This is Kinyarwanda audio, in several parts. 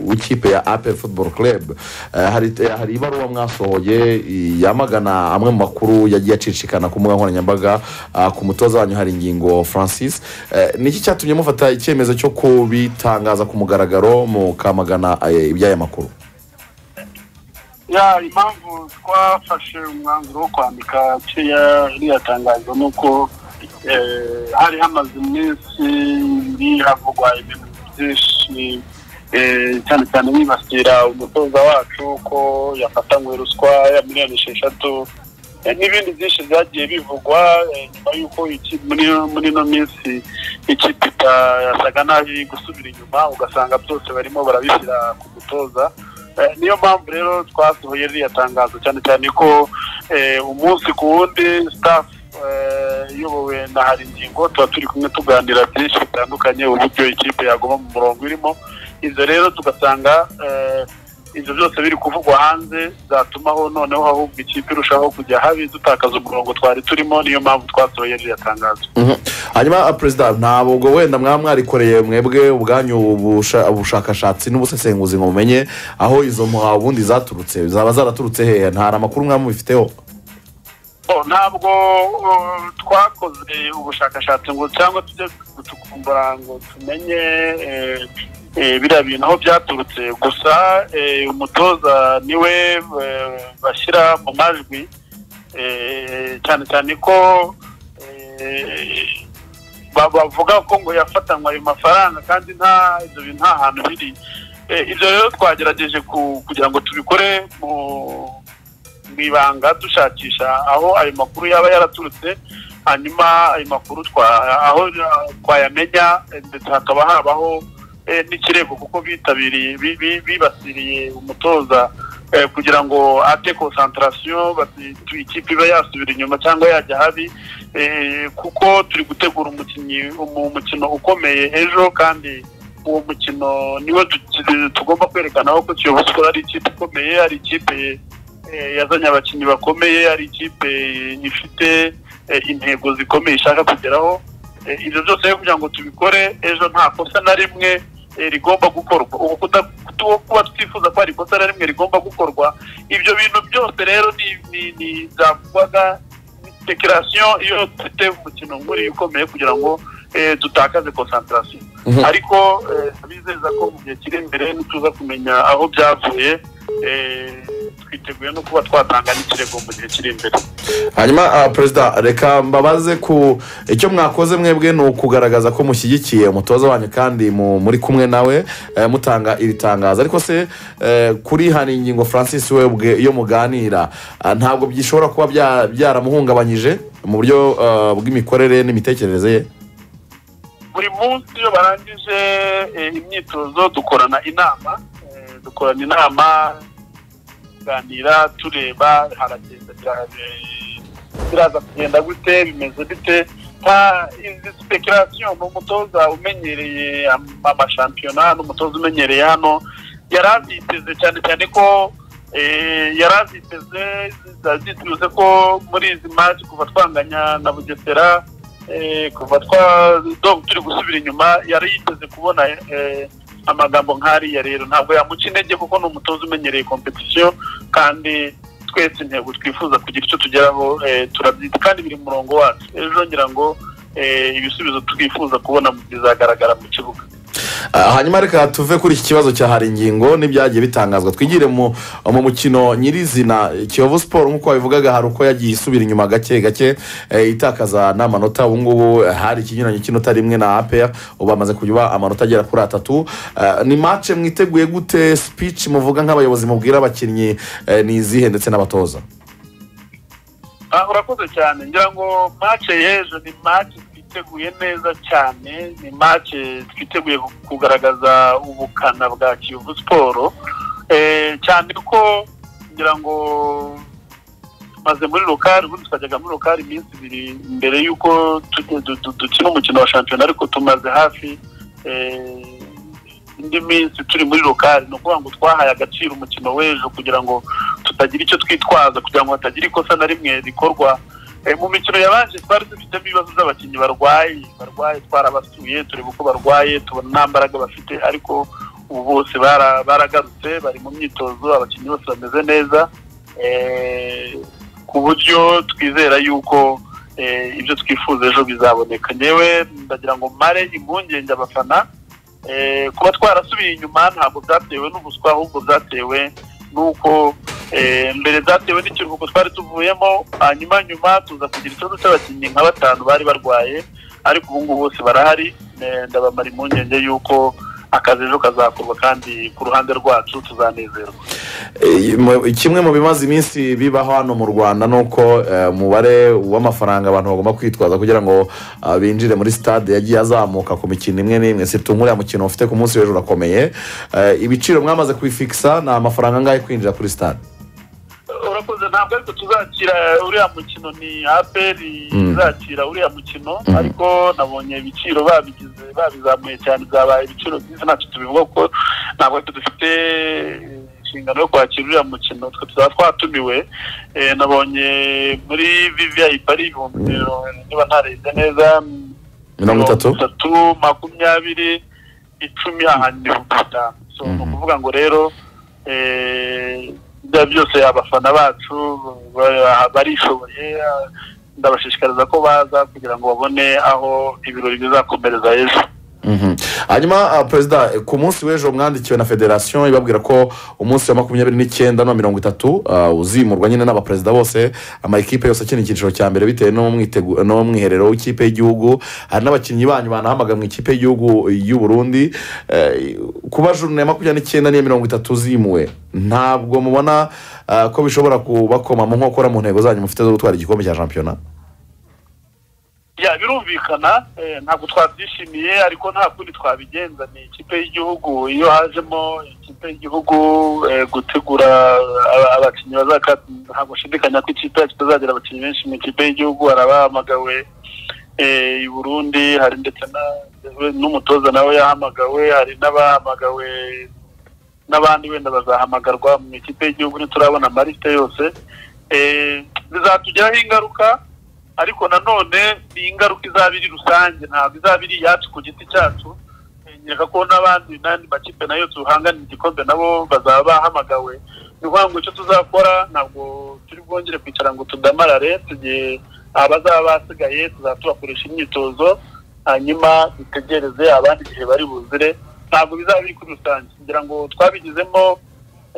w'ikipe ya ape futuboro kerebe hari ibaruwa mwasohoye yamagana amwe mu makuru yagiye acicikana ku mbuga nkoranyambaga ku mutoza wanyu hari ingingo francis niki cyatumye mufata icyemezo cyo kubitangaza ku mugaragaro mukamagana iby'aya makuru impamvu twafashe umwanzuro wo kwandika iriya tangazo ni uko hari hamaze iminsi biravugwa ibintu byinshi cyane cyane bibasira umutoza wacu ko yafatanywe ruswa ya miliyoni esheshatu n'ibindi byinshi byagiye bivugwa nyuma y'uko muri ino minsi ikipe yasaga nabi gusubira inyuma ugasanga byose barimo barabishyira ku mutoza niyo mpamvu rero twasohoye ririya tangazo cyane cyane ko umunsi ku wundi sitafu iyobowe na hari ingingo tuba turi kumwe tuganira byinshi bitandukanye uburyo ikipe yaguma mu murongo irimo ibyo rero tugasanga ibyo byose biri kuvugwa hanze byatumaho noneho ahubwo ikipe irushaho kujya habi dutakaza umurongo twari turimo niyo mpamvu twasohoye ririya tangazo hanyuma perezida ntabwo wenda mwaba mwarikoreye mwebwe ubwanyu ubushakashatsi n'ubusesenguzi ngo mumenye aho izo ubundi zaturutse zaba zaraturutse hehe ntari amakuru mwaba mubifiteho ntabwo twakoze ubushakashatsi ngo cyangwa tujye gucukumbura ngo tumenye biriya bintu aho byaturutse gusa umutoza niwe bashyira mu majwi cyane cyane ko bavuga ko ngo yafatanywe ayo mafaranga kandi nta ibyo bintu nta hantu biri ibyo rero twagerageje kugira ngo tubikore mu mu ibanga dushakisha aho ayo makuru yaba yaraturutse hanyuma ayo makuru aho twayamenya ndetse hakaba habaho n'ikirego kuko bitabiriye bibasiriye umutoza kugira ngo ate konsantarasiyo ikipe iba yasubira inyuma cyangwa yajya habi kuko turi gutegura umukino ukomeye ejo kandi uwo mukino niwo tugomba kwerekana ko kiyobozi ko ari ikipe ikomeye ari ikipe yazanye abakinnyi bakomeye ari ikipe ifite intego zikomeye ishaka kugeraho ibyo byose kugira ngo tubikore ejo nta kosa na rimwe rigomba gukorwa ubu kuba twifuza ko hari ikosa na rimwe rigomba gukorwa ibyo bintu byose rero ni byavugwaga dekarasiyo iyo dufite umukino nk'uriya ukomeye kugira ngo dutakaze konsantarasiyo ariko bizeza ko mu gihe kiri imbere ntituza kumenya aho byavuye twiteguye no kuba twatanga n'ikirego mu gihe kiri imbere hanyuma perezida reka mbabaze ku icyo mwakoze mwebwe ni ukugaragaza ko mushyigikiye umutoza wanyu kandi muri kumwe nawe mutanga iri tangazo ariko se kuri hari ingingo francis webwe iyo muganira ntabwo bishobora kuba byaramuhungabanyije mu buryo bw'imikorere n'imitekerereze ye buri munsi iyo barangije imyitozo dukorana inama dukorana inama tuganira tureba haragenda biraza kugenda gute bimeze bite nta izi sipekarasiyo ni umutoza umenyereye amashampiyona ni umutoza umenyereye hano yari aziteze cyane cyane ko yari aziteze ziteze ko muri izi maci kuva twanganya na bugesera kuva turi gusubira inyuma yari yiteze kubona amagambo nk'ariya rero ntabwo yamuca intege kuko ni umutoza umenyereye kompetisiyo kandi twese intego twifuza kugira icyo tugeraho turabyita kandi biri mu murongo wacu ejo ngira ngo ibisubizo twifuza kubona bizagaragara mu kibuga hanyuma reka tuve kuri iki kibazo cya hari ingingo n'ibyagiye bitangazwa twigire mu mukino nyirizina kiyovu siporo nk'uko wabivugaga hari uko yagiye isubira inyuma gake gake itakaza n'amanota ubu ngubu hari ikinyuranyo cy'inota rimwe na apeya ubu bamaze kuba amanota agera kuri atatu ni mace mwiteguye gute speech muvuga nk'abayobozi mubwira abakinnyi ni izihe ndetse n'abatoza urakoze cyane ngira ngo mace y'ejo ni mace twiteguye neza cyane ni mace twiteguye kugaragaza ubukana bwa kiyovu siporo cyane ko ngira ngo maze muri rukari ubundi twajyaga muri rukari iminsi ibiri mbere y'uko dukina umukino wa shampiyona ariko tumaze hafi indi minsi turi muri rukari ni ukuvuga ngo twahaye agaciro umukino w'ejo kugira ngo tutagira icyo twitwaza kugira ngo hatagira ikosa na rimwe rikorwa mu mikino yabanje twari dufitemo ibibazo by'abakinnyi barwaye barwaye twarabasuye tureba uko barwaye tubona nta mbaraga bafite ariko ubu bose bara- baragarutse bari mu myitozo abakinnyi bose bameze neza eh, ku buryo twizera yuko eh, ibyo twifuza ejo bizaboneka ngewe ndagira ngo mare impungenge abafana eh, kuba twarasubiye inyuma ntabwo byatewe n'ubuswa ahubwo byatewe n'uko eh, mbere byatewe n'ikiruhuko twari tuvuyemo hanyuma nyuma tuza kugira ikibazo cy'abakinnyi nka batanu bari barwaye ariko ubu ngubu bose barahari eh, ndabamara impungenge y'uko akazi ejo kazakorwa kandi ku ruhande rwacu tuzanezerwa Eh, mu- kimwe mu bimaze iminsi bibaho hano mu rwanda ni uko eh, umubare w'amafaranga abantu bagomba kwitwaza kugira ngo ah, binjire muri stade yagiye azamuka ku mikino imwe n'imwe surtout nk'uriya mukino ufite ku munsi w'ejo urakomeye Eh, ibiciro mwamaze kubifikisa ni amafaranga angahe kwinjira kuri stade urakoze ntabwo ariko tuzakira uriya mukino ni aperi Mm. izakira uriya mukino Mm. ariko nabonye ibiciro babigize babizamuye cyane byabaye ibiciro byiza ntacyo tubivuga kuko ntabwo twe dufite inshingano yo kwakira uriya mukino twe tuzaba twatumiwe Eh, nabonye muri viviyayi pari ibihumbi mirongo niba ntarebye neza mirongo itatu makumyabiri icumi ahandi ibihumbi bitanu so ni Mhm. ukuvuga ngo rero eh, ibyo ari byo byose abafana bacu ba- barishoboye ah, ndabashishikariza ko baza kugira ngo babone aho ibirori bizakomereza ejo Mhm. hanyuma ah, perezida eh, ku munsi w'ejo mwandikiwe na federasiyo ibabwira ko umunsi wa makumyabiri n'icyenda na mirongo itatu ah, uzimurwa nyine n'abaperezida bose amakipe yose akina icyiciro cya mbere bitewe n'umwitegu- n'umwiherero w'ikipe y'igihugu hari n'abakinnyi banyu banahamaga mu ikipe y'igihugu y'u Burundi Eh, kuba juru ya makumyabiri n'icyenda n'iya mirongo itatu zimuwe ntabwo mubona ah, ko bishobora kubakoma mu nkokora mu ntego zanyu mufite zo gutwara igikombe cya shampiyona ya birumvikana eh, ntabwo twabyishimiye ariko nta kundi twabigenza ni ikipe y'igihugu iyo hajemo ikipe y'igihugu eh, gutegura aba- abakinnyi bazaka ntabwo nshidikanya ko ikipe yacu itazagera abakinnyi benshi mu ikipe y'igihugu hari abahamagawe eh, i burundi hari ndetse na- n'umutoza nawe yahamagawe hari n'abahamagawe n'abandi wenda bazahamagarwa mu ikipe y'igihugu ntiturabona amalite yose Eh, bizatugiraho ingaruka ariko nanone ni ingaruka izaba iri rusange ntabwo izaba iri iyacu ku giti cyacu Eh, nkeka ko n'abandi n'andi makipe nayo duhanganira igikombe nabo bazaba bahamagawe ni ukuvuga ngo icyo tuzakora ntabwo turi bwongere kwicara ngo tudamarare tugiye abazaba basigaye tuzaba tubakoresha imyitozo hanyuma dutegereze abandi igihe bari buzire ntabwo bizaba biri kuri rusange ngira ngo twabigizemo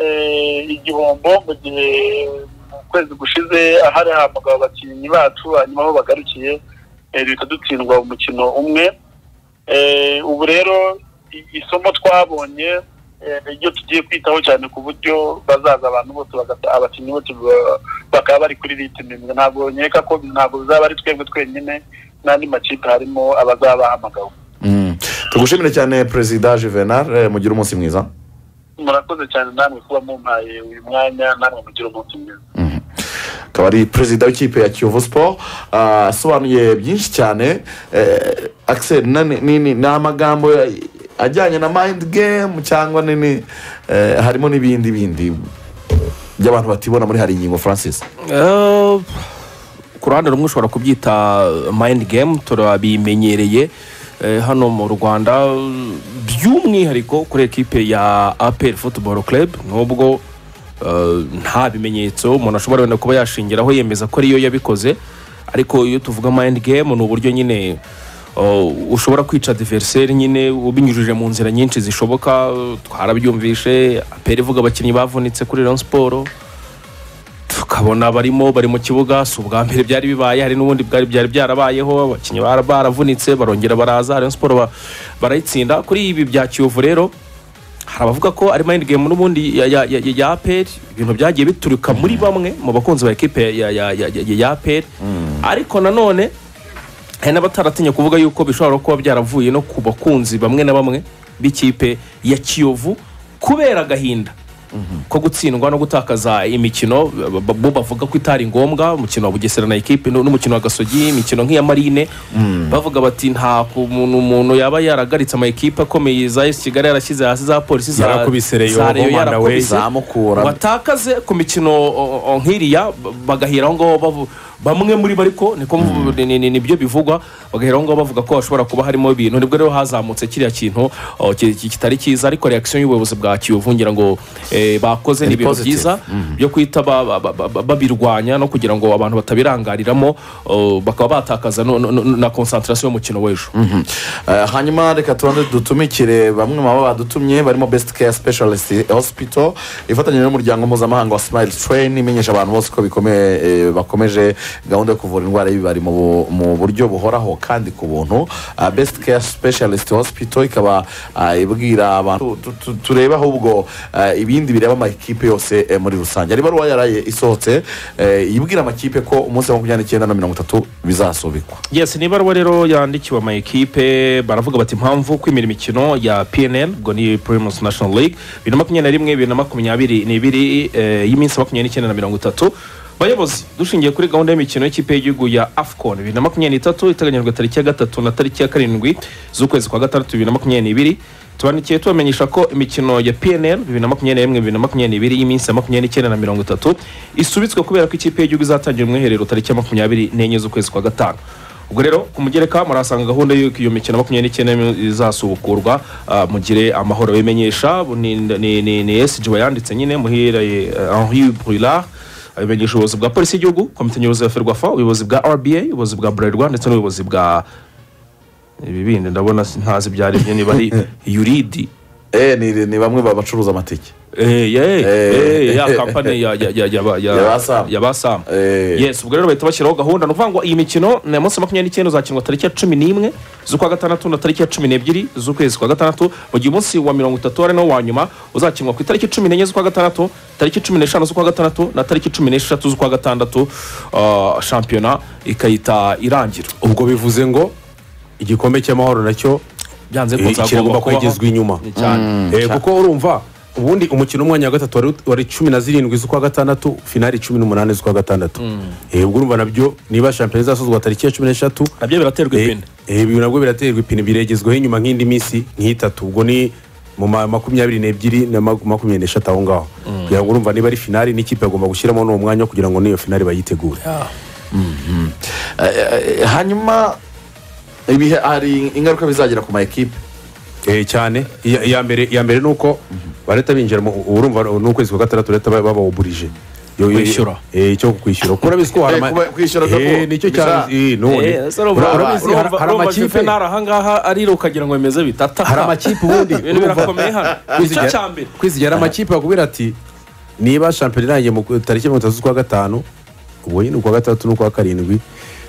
eh, igihombo mu gihe mu kwezi gushize hari hamagawe abakinnyi bacu hanyuma aho bagarukiye eh, bihita dutsindwa umukino umwe Eh, ubu rero i- isomo twabonye eh, iryo tugiye kwitaho cyane ku buryo bazaza abantu bose bagata- abakinnyi bose ba- bakaba bari kuri ritime imwe ntabwo nkeka ko ntabwo bizaba ari twebwe twenyine n'andi makipe harimo abazaba bahamagawe Mhm. tugushimire cyane perezida juvenal eh, mugire umunsi mwiza murakoze cyane namwe kuba mumpaye uyu mwanya namwe mugire umunsi mwiza Mhm. akaba ari perezida w'ikipe ya kiyovu siporo ah, asobanuye byinshi cyane eh, Axel, na- ni ni- ni amagambo ya- ajyanye na mayindi gemu cyangwa nini eh, harimo n'ibindi bindi by'abantu batibona muri hari ingingo francis Eh, ku ruhande rumwe ushobora kubyita mayindi gemu turabimenyereye eh, hano mu rwanda by'umwihariko kuri ekipe ya aperi futuboro kerebu nubwo eh, nta bimenyetso umuntu ashobora wenda kuba yashingiraho yemeza ko ariyo yabikoze ariko iyo tuvuga mayindi gemu ni uburyo nyine eh, ushobora kwica diveriseri nyine ubinyujije mu nzira nyinshi zishoboka twarabyumvishe aperi ivuga abakinnyi bavunitse kuri rayon siporo tukabona barimo bari mu kibuga si ubwa mbere byari bibaye hari n'ubundi bwari byari byarabayeho abakinnyi bara- baravunitse barongera baraza rayon siporo ba- barayitsinda kuri ibi bya kiyovu rero hari abavuga ko ari mayindi gemu n'ubundi ya- ya- ya ya aperi ibintu byagiye bituruka muri bamwe mu bakunzi ba ekipe ya- ya ya- ya- ya aperi ariko nanone hari n'abataratinya kuvuga yuko bishobora kuba byaravuye no ku bakunzi bamwe na bamwe b'ikipe ya kiyovu kubera agahinda ko gutsindwa no gutakaza imikino b- b- bo bavuga ko itari ngombwa umukino wa bugesera na ekipe nu- n'umukino wa gasogi imikino nk'iya marine bavuga bati nta kuntu umuntu yaba yaragaritse ama ekipe akomeye za esi kigali yarashyize hasi za polisi za Yarakubise Rayon, za Rayon Ngoma na we. yarakubise zamukura watakaze ku mikino o- o- nk'iriya b- bagahera aho ngaho bavu- bamwe muri bo ariko niko mvu- ni- ni- nibyo bivugwa bagahera aho ngaho bavuga ko hashobora kuba harimo ibintu nibwo rero hazamutse kiriya kintu oh, ki- ki- kitari cyiza ariko reaction y'ubuyobozi bwa kiyovu ngira ngo eh, bakoze ni ibintu positive. byiza byo kwita ba- ba- ba- ba- babirwanya no kugira ngo abantu batabirangariramo oh, bakaba batakaza no- no- no- na konsantarasiyo y'umukino w'ejo Eh, hanyuma reka tubanze dutumikire bamwe mu baba badutumye barimo besiti keya specialist hospital ifatanyije n'umuryango mpuzamahanga wa smile train imenyesha abantu bose ko bikomeye eh, bakomeje gahunda yo kuvura indwara y'ibibari mu bu- mu buryo buhoraho kandi ku buntu besiti keya specialist hospital ikaba ah, ibwira abantu tu- tu- turebe ahubwo eh, ibindi bireba amakipe yose eh, muri rusange ari baruwa yaraye isohotse eh, ibwira amakipe ko umunsi wa makumyabiri n'icyenda na mirongo itatu bizasubikwa yes ni ibaruwa rero yandikiwe ama ekipe baravuga bati impamvu kwimira imikino ya pnl ubwo ni primus national league bibiri na makumyabiri na rimwe bibiri na makumyabiri n'ibiri eh, y'iminsi makumyabiri n'icyenda na mirongo itatu bayobozi dushingiye kuri gahunda y'imikino y'ikipe y'igihugu ya afcon bibiri na makumyabiri n'itatu iteganyijwe tariki ya gatatu na tariki ya karindwi z'ukwezi kwa gatandatu bibiri na makumyabiri n'ibiri tubandikiye tubamenyesha ko imikino ya pnl bibiri na makumyabiri na rimwe bibiri na makumyabiri n'ibiri y'iminsi ya makumyabiri n'icyenda na mirongo itatu isubitswe kubera ko ikipe y'igihugu izatangira umwiherero tariki ya makumyabiri n'enye z'ukwezi kwa gatanu ubwo rero ku mugereka murahasanga gahunda y'uko iyo mikino makumyabiri n'icyenda izasubukurwa ah, mugire amahoro bimenyesha ni- ni- ni ni esiji wayanditse nyine muhiraye henri brulard abimenyesha ubuyobozi bwa polisi y'igihugu komite nyobozi ya ferwafa ubuyobozi bwa rba ubuyobozi bwa bralirwa ndetse n'ubuyobozi bwa ibi bindi ndabona ntazi ibyo ari byo niba ari yuridi Eh, ni, ni bamwe babacuruza amatike Eh, ye, Eh. eh, ya kampani ya- ya- ya- ya- ya- Ya ba Sam. ya basam Eh. yes ubwo rero bahita bashyiraho gahunda ni ukuvuga ngo iyi mikino ni munsi makumyabiri n'icyenda uzakinwa tariki ya cumi n'imwe z'ukwa gatandatu na tariki ya cumi n'ebyiri z'ukwezi kwa gatandatu mu gihe umunsi wa mirongo itatu ari nawo wa nyuma uzakinwa ku itariki cumi n'enye z'ukwa gatandatu tariki cumi n'eshanu z'ukwa gatandatu na tariki cumi n'eshatu z'ukwa gatandatu ah, shampiyona ikahita irangira ubwo bivuze ngo igikombe cy'amahoro nacyo byanze eh, kiragomba kwegezwa inyuma Ni cyane Eh, kuko urumva ubundi umukino w'umwanya wa gatatu wari- wari cumi na zirindwi z'ukwa gatandatu finali cumi n'umunani z'ukwa gatandatu Eh, ubwo urumva nabyo niba shampiyona izasozwa tariki ya cumi n'eshatu nabyo biraterwa eh, ipine eh, ibi nabwo biraterwa ipine biregezweho inyuma nk'indi minsi nk'itatu ubwo ni mu ma- makumyabiri n'ebyiri na maku- makumyabiri n'eshatu aho ngaho kugira ngo urumva niba ari finali n'ikipe bagomba gushyiramo n'uwo mwanya kugira ngo n'iyo finali bayitegure Eh, hanyuma ibihe hari ingaruka bizagira ku ma ekipe Eh, cyane iya iya mbere iya mbere ni uko barahita binjira mu urumva ni ukwezi kwa gatandatu leta bababurije Kwishyura. icyo kwishyura kuko urabizi ko hari Eh, ama- kuba- kwishyura ko- Eh, nicyo cyane bisa- eh, none. Eh, ese urumva- Ura- urumva- urabizi urumva- hari- hari urumva amakipe juvenal ahangaha arira ukagira ngo bimeze bitata hari amakipe ubundi Ibintu urumva- birakomeye hano. kwizigera- Igice cya mbere. kwizigera hari amakipe akubwira ati niba shampiyona irangiye mu tariki ya mirongo itatu z'ukwa gatanu ubwo nyine ukwa gatandatu n'ukwa karindwi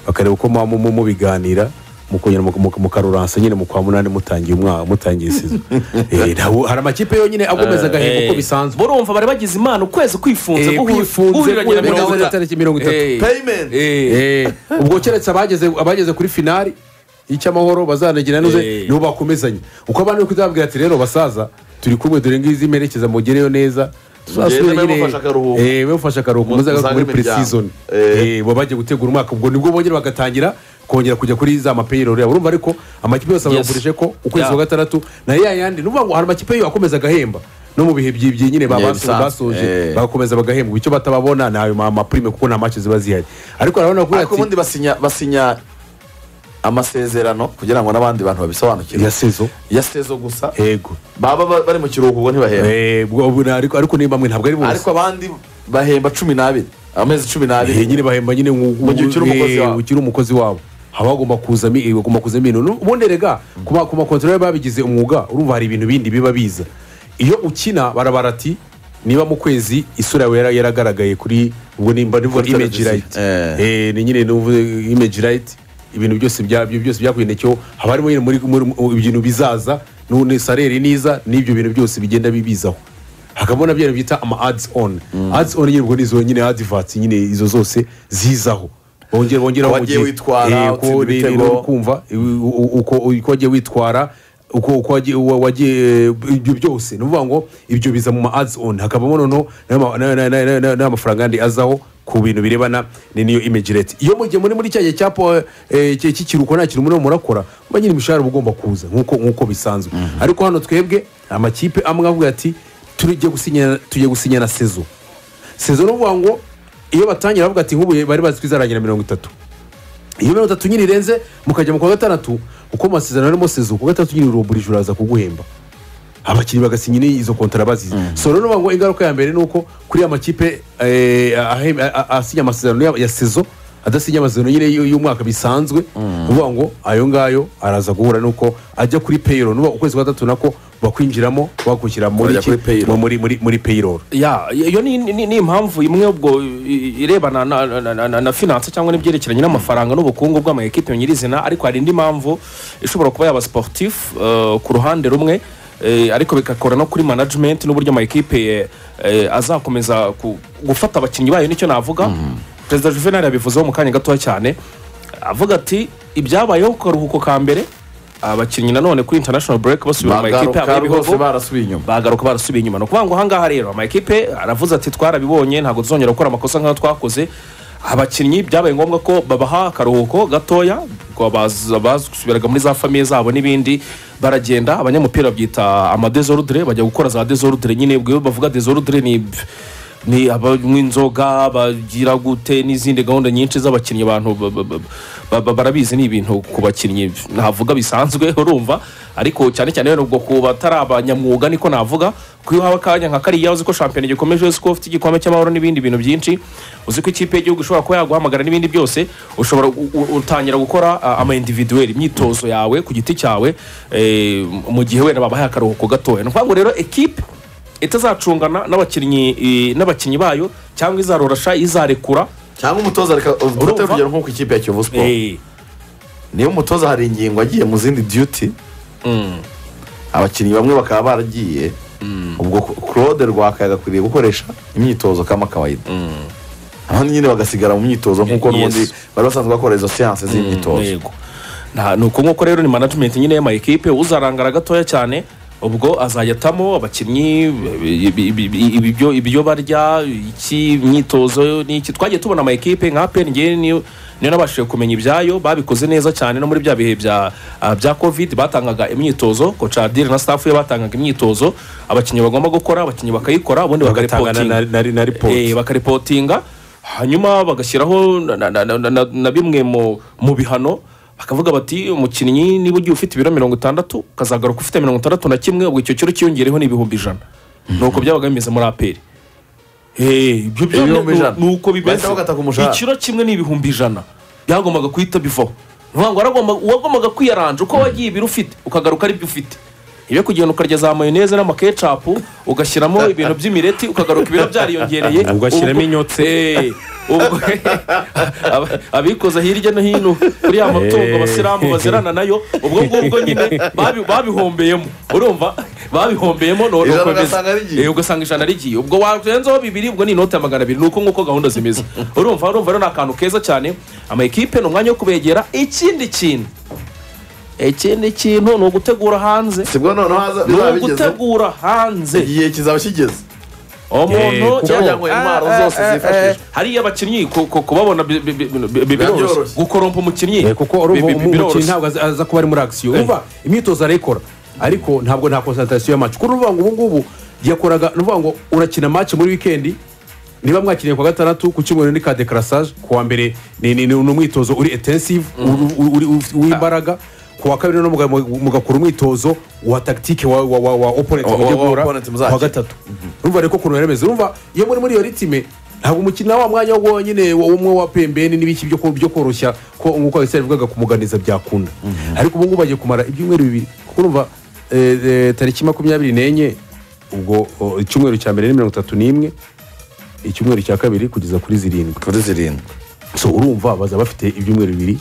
bakareba uko muba mu- mu- mubiganira mukongera muka- muka- mukaruransa nyine mu kwa munani mutangiye umwaka mutangiye isizo Eh, ntawo- hari amakipe yonyine agomeza agahembo uko bisanzwe burumva bari bagize imana ukwezi kwifunze Eh, guhu- kwifunze guhuriranye na guhura mirongo na itatu tariki mirongo itatu Eh, payment eh, Eh, ubwo keretse abageze abageze kuri finali y'icyamahoro bazanagira Eh. nuze nibo bakomezanya uko abandi bari kuzababwira ati rero basaza turi kumwe dore ngizi merekeza mugereyo neza Mugende mubafashe akaruhuko. bafashe akaruhuko Mu- muzagaruka muri muzange imiryango. pre-season Eh. Eh, baba bagiye gutegura umwaka ubwo nibwo bongera bagatangira kongera kujya kuri za mapeyirori yabo urumva ariko amakipe yose bayagurije ko ukwezi Yeah. kwa gatandatu na ya yandi ni ukuvuga ngo hari amakipe yo akomeza agahemba no mu bihe byibye nyine ba- Yeah, baso- bisanzwe. Eh. basoje bagakomeza bagahembwa icyo batababona ni ayo ma- mapurime kuko nta mace ziba zihari ariko urabona ko ariko ubundi basinya basinya amasezerano kugira ngo n'abandi bantu babisobanukirwe ya sezo ya sezo gusa yego baba ba- bari mu kiruhuko ubwo ntibahemba Eh, bwo- bwo- ariko ariko ni bamwe ntabwo ari ariko bose abandi bahemba cumi n'abiri amezi cumi Eh, n'abiri nyine bahemba nyine Mu gihe ukiri umukozi wabo. ukiri umukozi wabo haba hagomba kuzamo bagomba kuzamo ibintu Nu- ubundi rega ku ma- ku makontorore babigize umwuga urumva hari ibintu bindi biba biza iyo ukina barabara ati niba mu kwezi isura yawe yara- yaragaragaye kuri ubwo nimba nivuga Kuri imeji televiziyo. rayiti Eh. Eh, ni nyine nuvuze imeji rayiti ibintu byose byabyo byose byakuye nacyo haba harimo nyine muri muri- mu- ibintu bizaza none sareri niza n'ibyo bintu byose bigenda bibizaho hakabona bya bintu bita ama adizi oni adizi oni nyine ubwo ni izo nyine adivatsi nyine izo zose zizaho bongera bongera Ko wagiye witwara, utsinda ibitego. kumva uko uko wagiye witwara uko uko wagiye wa- wagiye ibyo byose ni ukuvuga ngo ibyo biza mu ma adizi oni hakabamo noneho n'ama- na- na- na- na- na- n'amafaranga yandi azaho ku bintu birebana ni- n'iyo imeji reti iyo mu gihe muri muri cya gihe cya po- eh, cy- cy'ikiruhuko nta kintu murimo murakora muba nyine imishahara uba ugomba kuza nk'uko nk'uko bisanzwe ariko hano twebwe amakipe amwe avuga ati tujye gusinya tujye gusinya na sezo sezo ni ukuvuga ngo iyo batangira bavuga ati nk'ubu bari bazi ko izarangira mirongo itatu iyo mirongo itatu nyine irenze mukajya mu kwa gatandatu uko amasezerano arimo sezo ku gatandatu nyine urumburije uraza kuguhemba abakinnyi bagasinya nyine izo kontara bazize so rero ngo ingaruka ya mbere ni uko kuri ya makipe eh, ahe- a- a- asinya amasezerano ya- ya sezo adasinya amasezerano nyine y'u- y'umwaka bisanzwe uvuga ngo ayo ngayo araza guhura nuko ajya kuri payroll nuba ukwezi kwa gatatu nako bakwinjiramo bakwishyira muri Bakajya iki- kuri payroll. muri muri muri payroll ya iyo ni- ni ni impamvu imwe ubwo i- irebana na- na- na- na- na finance cyangwa n'ibyerekeranye n'amafaranga n'ubukungu bw'amakipe nyirizina ariko hari indi mpamvu ishobora kuba yaba sportif eh, ku ruhande rumwe eh, ariko bigakora no kuri management n'uburyo amakipe eh, azakomeza ku- gufata abakinnyi bayo nicyo navuga perezida juvenal yabivuzeho mu kanya gatoya cyane avuga ati ibyabayeho ku karuhuko ka mbere abakinnyi nanone kuri international break basubira mu makipe yabo bagaruka y'ibihugu rwose barasubiye inyuma bagaruka barasubiye inyuma ni ukuvuga ngo ahangaha rero amakipe aravuze ati twarabibonye ntabwo tuzongera gukora amakosa nk'ayo twakoze abakinnyi byabaye ngombwa ko babaha akaruhuko gatoya ngo baza- basubiraga muri za famiye zabo n'ibindi baragenda abanyamupira babyita amadezorudire bajya gukora za dezorudire nyine ubwo iyo bavuga dezorudire ni ni abanywa inzoga bagira gute n'izindi gahunda nyinshi z'abakinnyi abantu ba- ba- ba- ba- ba- barabizi ni ibintu ku bakinnyi navuga bisanzwe urumva ariko cyane cyane wenda ubwo ku batari abanyamwuga niko navuga ko iyo uhawe akanya nka kariya uzi ko shampiyona igikomeje uzi ko ufite igikombe cy'amahoro n'ibindi bintu byinshi uzi ko ikipe y'igihugu ishobora kuba yaguhamagara n'ibindi byose ushobora gu- u- utangira gukora ah, ama individuel imyitozo yawe ku giti cyawe eh, mu gihe wenda babahaye akaruhuko gatoya ni ukuvuga ngo rero ekipe itazacungana n'abakinnyi eh, n'abakinnyi bayo cyangwa izarorasha izarekura cyangwa umutoza reka ufate urugero nko ku ikipe ya kiyovu siporo Eh, niyo umutoza hari ingingo agiye mu zindi duty mm, abakinnyi bamwe bakaba baragiye ubwo claude rwakaye agakwiriye gukoresha imyitozo kama kawaida abandi nyine bagasigara mu myitozo nk'uko Yes. n'ubundi bari basanzwe bakora izo siyanse z'imyitozo yego Nta- ni uko nk'uko rero ni management nyine y'amayikipe uzarangara gatoya cyane ubwo azajyatamo abakinnyi ibi- ibi- ibi- ibibyo- ibyo barya iki imyitozo n'iki twagiye tubona amayikipe nka apeni ngewe niyo niyo nabashije kumenya ibyayo babikoze neza cyane no muri bya bihe bya ah, bya covid batangaga imyitozo kocadire na staff ye batangaga imyitozo abakinnyi bagomba gukora abakinnyi bakayikora ubundi bagatanga bakaripotinga na- na- na- na Eh, report bakaripotinga hanyuma bagashyiraho na- na- na- na- na- na bimwe mu mu bihano bakavuga bati umukinnyi niba ugiye ufite ibiro mirongo itandatu ukazagaruka ufite mirongo itandatu na kimwe ubwo icyo kiro cyiyongereho ni ibihumbi ijana ni uko byabaga bimeze muri aperi Eh, ibyo byo Ibihumbi ni- ijana. ni uko bimeze Bahita bagata ku mushahara. ikiro kimwe ni ibihumbi ijana byagombaga guhita bivaho ni ukuvuga ngo waragomba- uwagombaga kwiyaranja uko wagiye ibiro ufite ukagaruka ari byo ufite iyo kugenda ukarya za mayoneze n'amakecapu ugashyiramo ibintu by'imireti ukagaruka ibiro byariyongereye Ugashyiramo Ubwo- inyotse. Eh, ubwo- Aba- abikoza hirya no hino kuri ya matungo Eh. abasilamu bazirana nayo ubwo ngubwo nyine babi- babihombeyemo urumva babihombeyemo no- Ijana nuko bimeze. ugasanga rigiye. Eh, ugasanga ijana rigiye ubwo warenzaho bibiri ubwo ni inoti ya magana abiri nuko nk'uko gahunda zimeze urumva urumva rero ni akantu keza cyane amakipe ni umwanya wo kubegera ikindi kintu ikindi kintu ni ugutegura hanze sibwo noneho haza ni bizaba bigeze ugutegura hanze igihe kizaba kigeze umuntu kuko cyangwa- ngo intwaro zose Eh, eh, eh, zifashishwa. hariya abakinnyi ku- ku- kubabona bi- bi- bi- bi- bi- biroroshye Byoroshye. gukorompa umukinnyi Eh, kuko urumva bi- bi- umu- umukinnyi biroroshye. ntabwo aza- aza kuba ari muri akisiyo urumva imyitozo arayikora ariko ntabwo nta konsantarasiyo ya match kuko uruvuga ngo ubu ngubu yakoraga ni ukuvuga ngo urakina match muri wikendi niba mwakiniye ku wa gatandatu ku cyumweru ni ka dekarasage ku wa mbere ni ni- ni umwitozo uri etensive w'imbaraga ku wa kabiri no muga- mugakora umwitozo wa tagitike wa wa wa wa opponent Wa- wa- mujya wa guhura opponent muzakina. wa gatatu urumva rero ko ukuntu yaremeze urumva iyo muri muri iyo ritime ntabwo umukino wa mwanya wo nyine wo- umwe wa pembeni n'ibiki byo ko- byo koroshya ko nk'uko abisari bivugaga kumuganiza byakunda ariko ubu ngubu bagiye kumara ibyumweru bibiri kuko urumva eh, eh, tariki makumyabiri n'enye ubwo oh, icyumweru cya mbere ni mirongo itatu n'imwe icyumweru cya kabiri kugeza kuri zirindwi kuri zirindwi so urumva baza bafite ibyumweru bibiri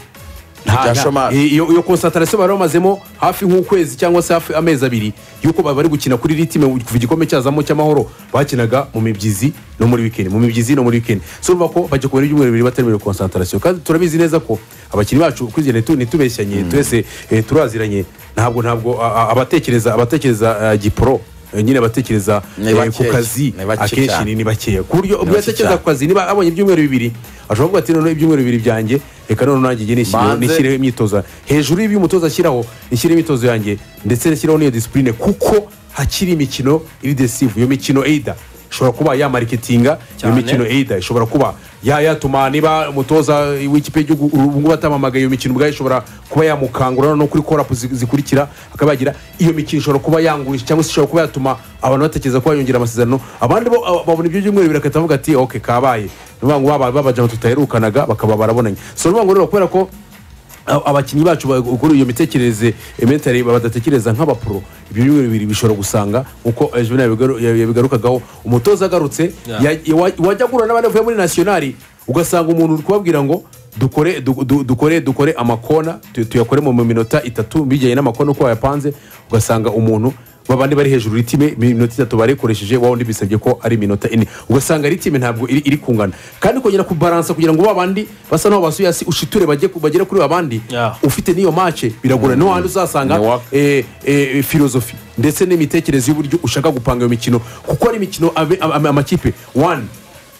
Nta- Bya nta- shomari. i- iyo iyo konsantarasiyo bari bamazemo hafi nk'ukwezi cyangwa se hafi amezi abiri y'uko baba bari gukina kuri ritime kuva igikombe cyazamo cy'amahoro bakinaga mu mibyizi no muri wikendi mu mibyizi no muri wikendi so urumva ko bajya kubona ibyumweru bibiri batemerewe konsantarasiyo kandi turabizi neza ko abakinnyi bacu kuri igihe ntitubeshyanye twese eh, turaziranye ntabwo ntabwo a- a- abatekereza abatekereza eh, giporo eh, nyine abatekereza Ni eh, ku bakeya. kazi Ni bakeya akenshi cyane. ni- ni bakeya ku buryo ubwo bake cyane. yatekereza ku kazi niba abonye ibyumweru bibiri ashobora kuvuga ati noneho ibyumweru bibiri byanjye reka noneho nanjye njye nishyire- Banze. nishyireho imyitozo hejuru y'ibyo umutoza ashyiraho nishyireho imyitozo yanjye ndetse nshyireho n'iyo disipurine kuko hakiri imikino iri desivu iyo mikino eyida ishobora kuba yamarikitinga iyo Cyane. mikino eyida ishobora kuba ya- yatuma niba umutoza w'ikipe y'igihugu ubu ngubu atamamagaye iyo mikino ubwayo ishobora kuba yamukangura no kuri korapu zi- zikurikira akaba yagira iyo mikino ishobora kuba yangurisha cyangwa se ishobora kuba yatuma abantu batekereza ko yongera amasezerano abandi bo aba- babona ibyo byumweru birakata bavuga ati oke kabaye ni ukuvuga ngo baba- babajana tutaherukanaga bakaba barabonanye so ni ukuvuga ngo rero kubera ko a- abakinnyi bacu ba- kuri iyo mitekerereze mentari badatekereza nk'abapuro ibyo byumweru bibiri bishobora gusanga nkuko eh, juvenal yabigaru- ya- yabigarukagaho umutoza agarutse Yeah. ya- ya- wa- wajya guhura n'abandi bavuye muri nasiyonari ugasanga umuntu uri kubabwira ngo dukore du- du- dukore dukore amakona tu- tuyakore mu minota itatu bijyanye n'amakona uko wayapanze ugasanga umuntu babandi bari hejuru ritime iminota itatu barikoresheje wa wundi bisabye ko ari iminota ine ugasanga ritime ntabwo iri, iri kungana kandi kongera kubaransa kugira ngo ba bandi basa n'aho basuye hasi ushiture bajye ku- bagere kuri ba bandi Yeah. ufite n'iyo mace biragorana niho hantu uzasanga Ni work. eh, eh, filozofi ndetse n'imitekerereze y'uburyo ushaka gupanga iyo mikino kuko ari imikino abe- ama- ama- amakipe wani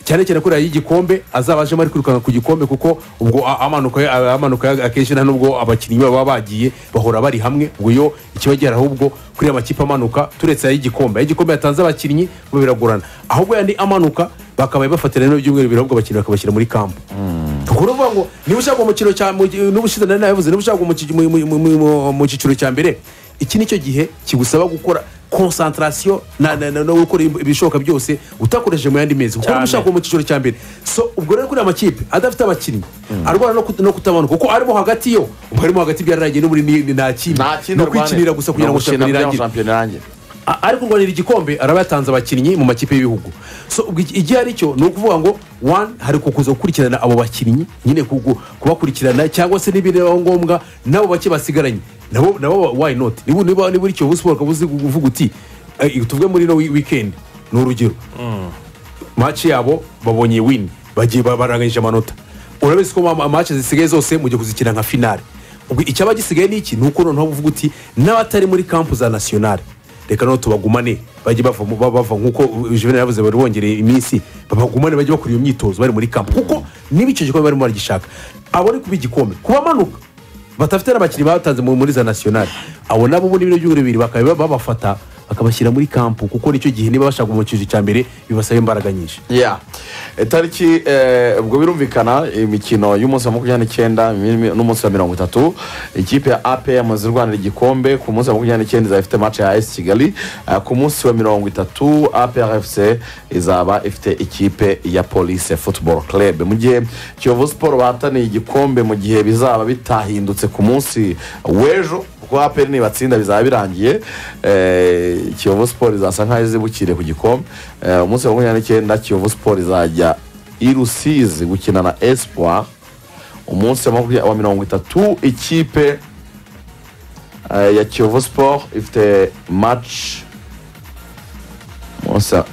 cyane cyane kuriya y'igikombe azaba ajemo ari kwirukanka ku gikombe kuko ubwo a- amanuka a- amanuka akenshi nta n'ubwo abakinnyi baba bagiye bahora bari hamwe ngo iyo ikiba gihari ahubwo kuri aya makipe amanuka turetse ay'igikombe ay'igikombe yatanze abakinnyi bo biragorana ahubwo yandi amanuka bakabaye bafatira n'ibyo byumweru bibiri ahubwo abakinnyi bakabashyira muri kampu ubwo ni ukuvuga ngo niba ushaka umukino cya mu- n'ubu ushize nari nabivuze niba ushaka umuki- mu- mu- mu- mu- mu- mu cyiciro cya mbere iki nicyo gihe kigusaba gukora konsantarasiyo na- na- na- no gukora im- ibishoboka byose utakoresheje mu yandi mezi kuko Cyane. niba ushaka mu cyiciro cya mbere so ubwo rero kuri aya makipe adafite abakinnyi arwana no kut- no kutabanuka kuko arimo hagati yo ubwo arimo hagati byararangiye n'ubu ni ni- nta kintu nta kindi ni arwanira ukwikinira gusa kugira ngo Ni ugukina shampiyona kugira ngo irangire shampiyona irangire A- ari kurwanira igikombe araba yatanze abakinnyi mu makipe y'ibihugu so ubwo iki- igihe ari cyo ni ukuvuga ngo one hari kuza gukurikirana abo bakinnyi nyine kugu- kubakurikirana cyangwa se n'ibindi bibaho ngombwa n'abo bake basigaranye nabo nabo why not niba niba niba uri kiyovu siporo ukaba uzi kuvuga uti eh, tuvuge muri ino wi- weekend ni urugero maci yabo babonye wini bagiye ba- baranganyije amanota urabizi ko ama- amaci zisigaye zose mujya kuzikina nka finale ubwo icyaba gisigaye ni iki ni uko noneho uvuga uti n'abatari muri kampu za nasiyonari reka noneho tubagumane bajye bava mu- ba- bava nk'uko juvenal yavuze bari bongereye iminsi babagumane bajye bakora iyo myitozo bari muri kampu kuko niba icyo gikombe barimo baragishaka abone kuba igikombe kubamanuka badafite n'abakinnyi batanze mu- muri za nasiyonari abo nabo ubundi bino by'ibihugu bibiri bakaba babafata bakabashyira muri kampu kuko nicyo gihe niba bashaka mu cyiciro cya mbere bibasaba imbaraga nyinshi ya tariki eh, ubwo birumvikana imikino y'umunsi wa makumyabiri n'icyenda mi- n'umunsi wa mirongo itatu ikipe ya ape yamaze irwanira igikombe ku munsi wa makumyabiri n'icyenda izaba ifite mace ya esi kigali eh, ku munsi wa mirongo itatu ape efuse izaba ifite ikipe ya polise futuboro club mu gihe kiyovu siporo bahataniye igikombe mu gihe bizaba bitahindutse ku munsi w'ejo kuko aperi nibatsinda bizaba birangiye eh, kiyovu siporo izasa nkaho izibukire ku gikombe Eh, umunsi wa makumyabiri n'icyenda kiyovu siporo izajya i rusizi gukina na espoir umunsi wa makumyabiri- wa mirongo itatu ikipe eh, ya kiyovu siporo ifite match umunsi wa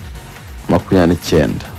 makumyabiri n'icyenda